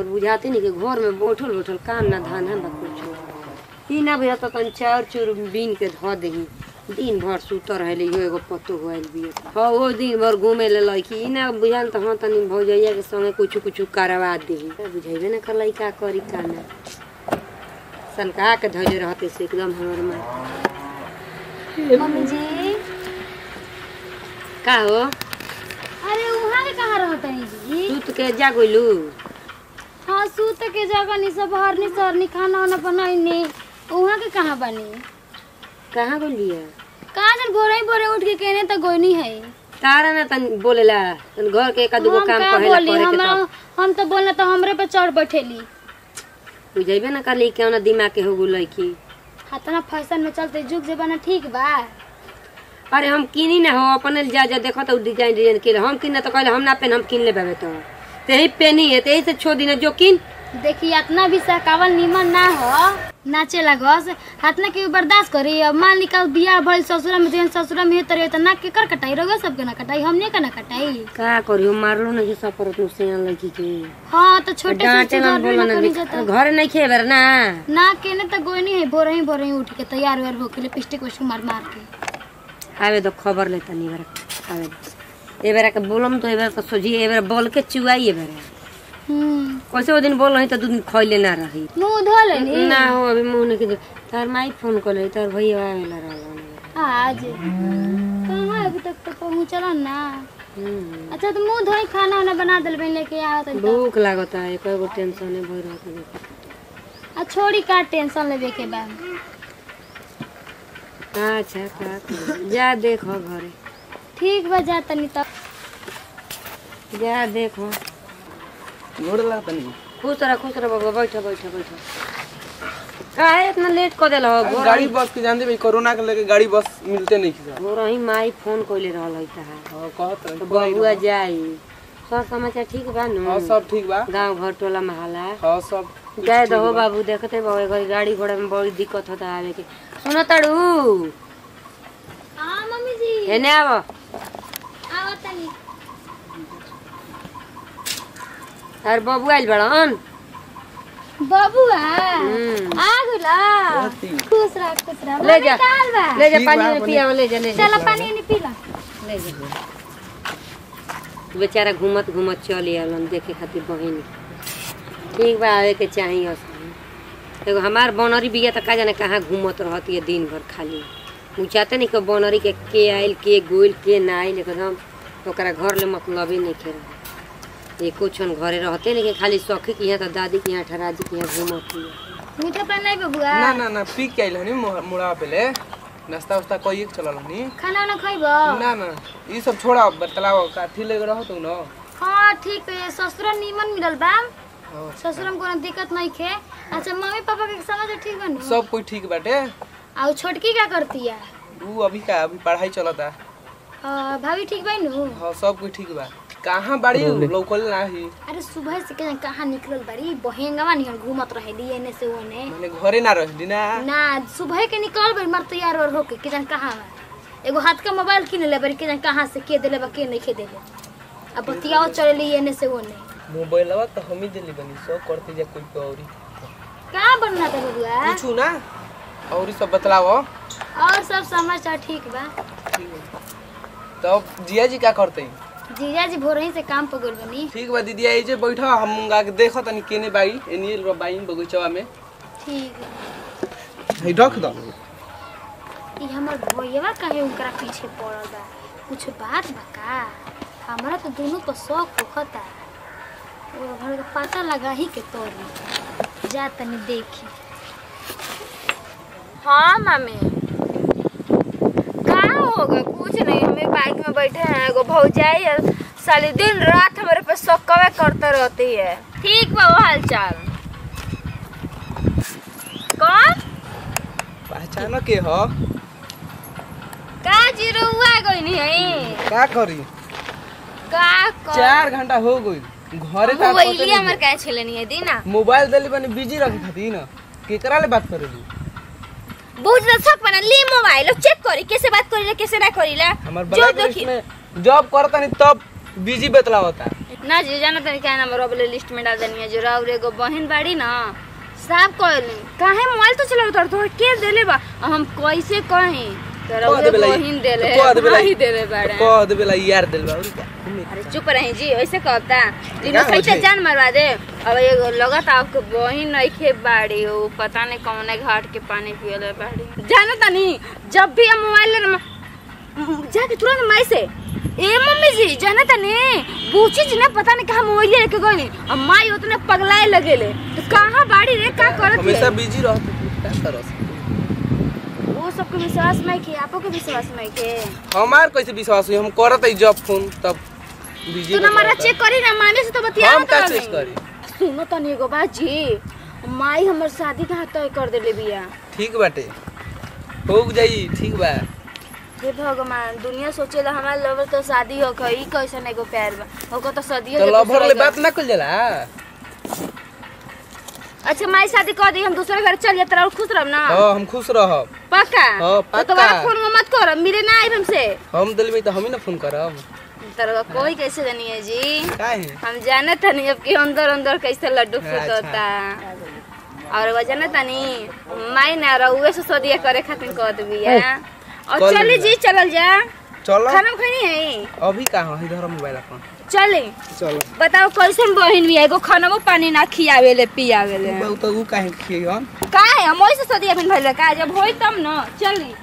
बुझाते नहीं कि घर में बैठल बैठल काम ना धान हम कुछ ई ना बुझा तो तन चार चूर बीन के धो दही दिन भर सुतर रहले इहो एगो पत्तो होइल बिया हाँ वो दिन भर घूमे ले लड़की ई ना बुझाल तो हाँ तनी भौजैया के संगे कुछ कुछ करवा देही बुझेबे ना कर का करी का ना सनका के धैले रहते से एकदम हमर माँ मम्मी जी का हो अरे वहाँ के कहाँ रहता है जी सूत के जा गोलू हाँ सूत के जगह नहीं सब हरनी सरनी खाना वाना बनैनी वहाँ के कहाँ बनी कहाँ गोलिया कहाँ जन भोरे ही भोरे उठ के कहने तक गोनी है तारा ना तन बोलेला तन घर के एक दूगो हम काम का कहेला बोली करे के हमरा तो हम तो बोलना तो हमरे पे चढ़ बैठेली बुझेबे ना करली क्यों ना दिमाग के हो गुलै की हतना फैशन में चलते जुग जमाना ठीक बा अरे हम किनी ना हो अपने जा जा देखो तो डिजाइन डिजाइन के हम किन तो कहले हम ना पेन हम किन ले बाबे तो तेही पेनी है तेही से छो दिन जो किन देखी इतना भी सहकावल निमन ना हो नाचे लगस हतना के बर्दाश्त करी अब मान ली कल बियाह भइल ससुरा में जेहन ससुरा में तरे त ना के कर कटाई रहो सबके ना कटाई हमने के ना कटाई का करी हम मारलो ना जे सब परत से लड़की के हाँ तो छोटे से डांटे ना घर में बोलो ना ना करी भी- जाता घर नहीं खेबर ना ना केने त गोनी है भोरे ही भोरे ही उठ के तैयार व्यार होके लिपस्टिक उस्टिक मार मार के आवे तो खबर लेता नहीं बेरा आवे दो। ए बेरा के बोलम तो ए बेरा तो सोझी ए बेरा बोल के चुआई ए बेरा हम्म कैसे वो दिन बोल रही तो दू दिन खैले ना रही मुंह धो लेनी ना हो अभी मुंह नहीं के तार माई फोन कर ले तार भैया आवेला रहला आज कहाँ अभी तक तो पहुँचल ना हम्म अच्छा तो मुंह धोई खाना वाना बना दिल बन लेके आवत है तो भूख लागता है कोई गो टेंशन है भई रहता आ छोड़ी का टेंशन लेवे के बा अच्छा का करी? जा देखो घरे ठीक बा जा तनी तब जा देखो गोड़ लगा तनी खुश रह खुश रह बाबा बैठो बैठो बैठो काहे इतना लेट कर देल हो गाड़ी बस के जानते भाई कोरोना के लेके गाड़ी बस मिलते नहीं थी गोर ही माई फोन कइले रहल है ता हाँ कहत रहे तो बबुआ जाई सब समाचार ठीक बा नु हाँ सब ठीक बा गांव घर टोला महला हाँ सब जाए दहो बाबू देखते बाबू घर गाड़ी घोड़ा में बड़ी दिक्कत होता है आवे के सुनो तड़ू हाँ मम्मी जी एने आवो आवत तनी और बबू आइल बड़न बबुआ हम्म। आ गला रहती। खुश रह खुश रह ले जा काल बा ले जा ठीक पानी बा, में पिया ले जा ले जा चल पानी नहीं पी ला ले जा बेचारा घूमत घूमत चल आलन देखे खातिर बहिन ठीक बा आवे के चाहिए असली एगो हमार बनरी बिया त का जाने कहाँ घूमत रहती है दिन भर खाली उ चाहते नहीं कि बनरी के के आइल के गोइल के ना आइल एकदम ओकरा घर ले मतलबे नहीं के रहे एको क्षण घरे रहते नहीं कि खाली सखी के यहाँ तो दादी के यहाँ ठराजी के यहाँ घूमत है मीठा पानी नहीं बबुआ ना ना ना पी के आइल हनी मुड़ा पहले नाश्ता उस्ता कई के चलल हनी खाना वाना खइबो ना ना ये सब छोड़ा बतलाओ काठी लेके रहो तू ना हाँ ठीक है ससुरा नीमन मिलल बा हाँ, ससुरा में कोनो दिक्कत नहीं खे अच्छा मम्मी पापा के समझ ठीक बा नु सब कोई ठीक बाटे आ उ छोटकी क्या करती है ऊ अभी का अभी पढ़ाई चलता आ, भाभी ठीक बा नु हाँ सब कोई ठीक बा कहाँ बाड़ी लौकल ना ही अरे सुबह से के कहाँ निकलल बारी बहेंगवा निहन घूमत रहेली एने से ओने माने घरे ना रहली ना ना सुबह के निकल बारी मर तैयार और होके के जान कहाँ बा एगो हाथ का मोबाइल किने ले बारी के जान कहाँ से के देले बा के नहीं के देले अब बतियाओ चलेली एने से ओने मोबाइलवा तो हम ही दिली बनी सो करते जा कोई पे औरी कहाँ बनना था बबुआ पूछू ना और ई सब बतलाओ और सब समाचार ठीक बा ठीक है तब जिया जी का करते जीजा जी भोर ही से काम पर गेल बनी ठीक बा दीदी आई जे बैठो हम गा के देखो तनी केने बाई एनी बाई बगीचवा में ठीक है है रख दो ई हमर भैया काहे उनकरा पीछे पड़ल बा कुछ बात बा का हमरा तो दोनों पर शौक होखता वो घर का पता लगा ही के तोरी जा तनी देखी हाँ मम्मी कहाँ होगा कुछ नहीं हमें बाइक में बैठे हैं एगो भौजाई है साली दिन रात हमारे पे सकवे करते रहती है ठीक बा वो हाल चाल कौन पहचान के हो का जीरो हुआ गई नहीं है का करी का कर चार घंटा हो गई घरे तक मोबाइल हमर का छले नहीं है दी ना मोबाइल देली बनी बिजी रखे खातिर ना केकरा ले बात करेली बहुत ज्यादा शक बना ली मोबाइल चेक करी कैसे बात करी कैसे ना करी ला हमार जो ब्लैक देखी लिस्ट में जॉब करता नहीं तब बिजी बतलावता ना जी जाना तनी क्या नंबर वाले लिस्ट में डाल देनी है जो राउर एगो बहन बाड़ी ना साफ कहली काहे मोबाइल तो चलावत और तोहर के देले बा आ हम कैसे कहीं तो राउर कह देबे ला- बहन देले तो कह देबे ला- भाई देले बाड़े कह देबे ला यार दिल बा और क्या अरे चुप रही जी ऐसे कहता दिन क्या सही हो से छै? जान मरवा दे अब एगो लगत आपके बहन नइखे बाड़ी हो पता नहीं कौन घाट के पानी पियले बाड़ी जानो तनी जब भी हम मोबाइल ले जाके तुरंत माई से ए मम्मी जी जाना तनी पूछी जी ना पता नहीं कहाँ मोबाइल लेके गई अब माई उतने पगलाए लगेले तो कहाँ बाड़ी रे का करत हमेशा है बिजी रहते क्या करस वो सबके विश्वास में के आपो के विश्वास में के हमार कैसे विश्वास हुई हम करत है जब फोन तब बिजी तू ना मारा चेक करी ना मामी से तो बतिया हम का चेक करी सुनो तनी एगो बात जी माई हमर शादी कहाँ तय कर देले बिया ठीक बाटे हो जाई ठीक बा हे भगवान दुनिया सोचेला हमार लवर तो शादी हो गई कैसन एगो प्यार बा होको तो सदियो तो के लवर ले दूसरे बात घर- ना कल जाला अच्छा माई शादी कर दी हम दूसरे घर चल जाते और खुश रहब ना हां हम खुश रहब पक्का हाँ, तो पक्का। तुम्हारा फोन मत कर मिले ना आइब हमसे हम दिल में तो हम ही ना फोन करब तरह कोई कैसे जानी है जी काहे हम जाने तनी अब कि अंदर अंदर कैसे लड्डू फूट अच्छा। होता और वो जाने तनी माई ना रउए से सदिया करे खातिर कहत बिया और कल चली जा। जी चलल जा चलो खाना खनी है अभी कहाँ है इधर मोबाइल अपन चले चलो बताओ कैसन बहिन भी है एगो खाना पानी ना खियावेले पियावेले बहुत ऊ काहे खियन का है हम ओइसे सदिया बिन भइले का जब होई तब न चली